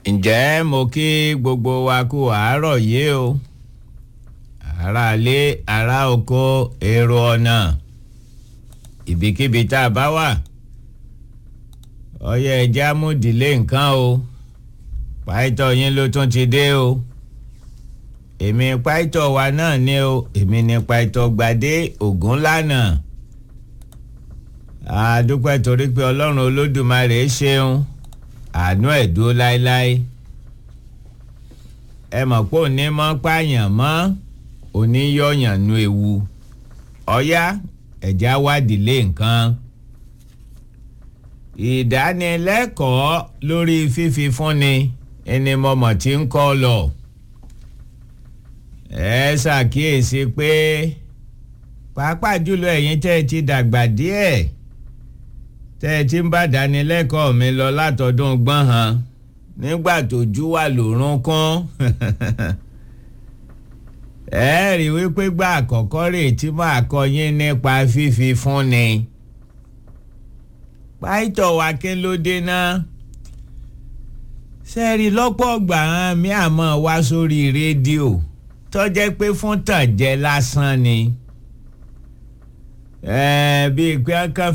ǹjẹ́ mo kí gbogbo wa kú àárọ̀ yìí o ará ilé ará oko èrò ọ̀nà ibikíbi tá a bá wà ọyẹ ẹja múdìlé nǹkan o pàìtọ́ yín ló tún ti dé o èmi pàìtọ́ wa náà ni o èmi ni pàìtọ́ gbadé ògúnlànà àdúpẹ́ torí pé ọlọ́run olódùmarè ṣeun àánú ẹ̀ dúró láéláé ẹ mọ̀ pé òní mọ́ pààyàn mọ́ òní yọ̀yàn nu ewu ọ̀yá ẹ̀já wádìí lé nǹkan ìdánilẹ́kọ̀ọ́ lórí fífi fúnni ẹni mọ̀mọ̀ tí ń kọ́ lọ ẹ ṣàkíyèsí pé pàápàá jùlọ ẹ̀yin tẹ́ ẹ ti dàgbà díẹ̀ tẹ́ ẹ ti ń bá dánilẹ́kọ̀ọ́ mi lọ látọdún gbọ́nhan nígbà tójú wà lórun kún ẹ rí wípé gbà àkọ́kọ́ rè tí máa kọ́ yín nípa fífi fúnni pàìtọ̀ wa kí ló dé náà sẹ́ẹ̀rì lọ́pọ̀ ọgbà hàn mí àmọ́ wá sórí rédíò tọ́jẹ́ pé fún tànjẹ́ lásán ni bíi pé kán